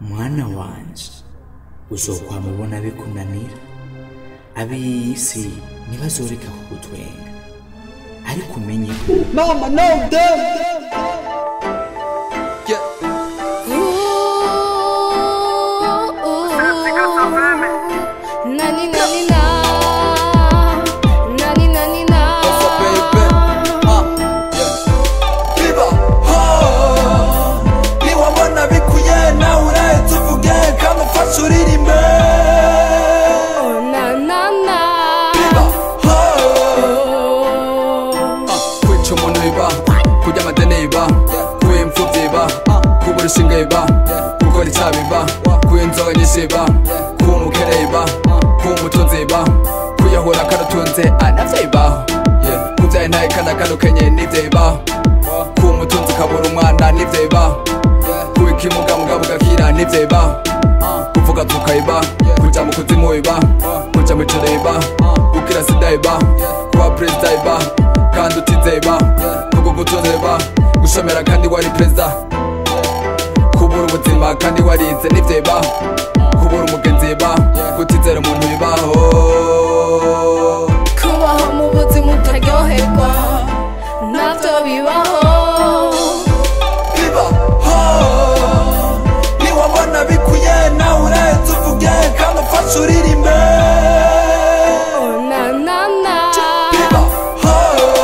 mwana wanje uzokwamubona bikunanira ab'isi ntibazoreka kugutwenga ariko umenye ko Mama, no, damn. Yeah. Nani nani na Nani nani na Alpha, baby. Uh, yeah. Viva, ho. niwabona bikuye nawe urahita uvuge kamufashe uririmbe Oh na na na Viva, ho. Oh kwica umuntu biba kurya amadeni biba kuba imfubyi biba kuba urushinga biba gukora icyaha biba kuba inzoga nyinshi biba kuba umukene biba kuba umutunzi biba kuyahura karatunze anavyo bibaho Yeah. kubyaye ntaye kana kanukenye nivyo bibaho kuba umutunzi ukabura umwana nivyo bibaho kuba ikimuga mugabo ugakira nivyo bibaho kuvuga tukayiba kuja mu kuzimu biba kuja mu ijoro biba gukira sida biba kuba perezida biba kandi utize biba kugugutunze biba gushomera kandi wari perezida kubura ubuzima kandi warize nivyo bibaho kubura umugenzi biba kutizera umuntu bibaho Kubaho mu buzima utaryoherwa Navyo bibaho bibaho niwabona bikuye nawe urahita uvuge kandi ufashe uririmbe Oh na na na bibaho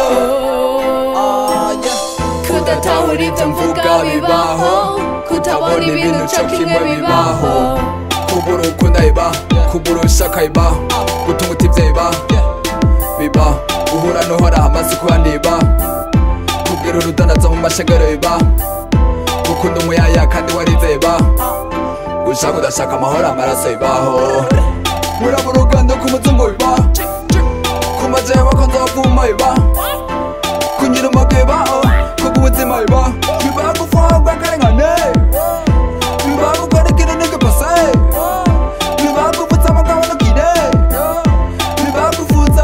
Oh Kudatahura ibyo mvuga bibaho Kutabona ibintu cyo kimwe bibaho kubura ukunda biba kubura ushaka biba gutunga utibye biba biba uhura n'uhora amaze kuhandiba kubwira urudanaza mu mashengero biba gukunda umuyaya kandi warize biba gushaka udashaka amahoro amaraso bibaho muraba uruganda ku muzungu biba ku majewe bakunze bavuma biba kunyura umugwi bibaho kubwo ubuzima biba biba gufungwa karengane biba gukora ikintu ntigipase biba gupfutsa amagabo n'ukire biba gufuza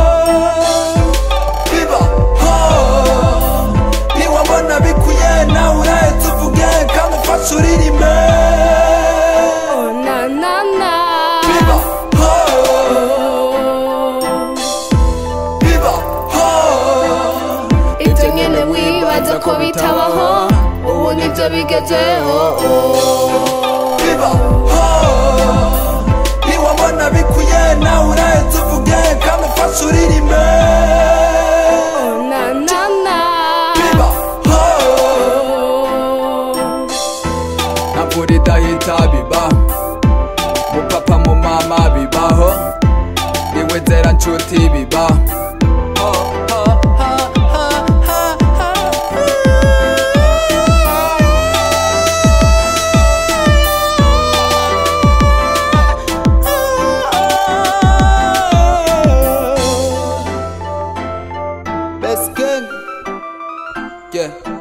biba ho niwabona bikuye nawe urahita uvuge kandi ufashe uririmbe Oh na na na biba ho Oh biba ho ibyo nyine wibaza ko bitabaho ubu nibyo bigezeho biba ho niwabona bikuye nawe urahita uvuge kandi ufashe uririmbe Oh na na na biba ho Oh ntabwo idahita biba mupapa mu mama bibaho niwe nzera nshuti biba Best gang, yeah.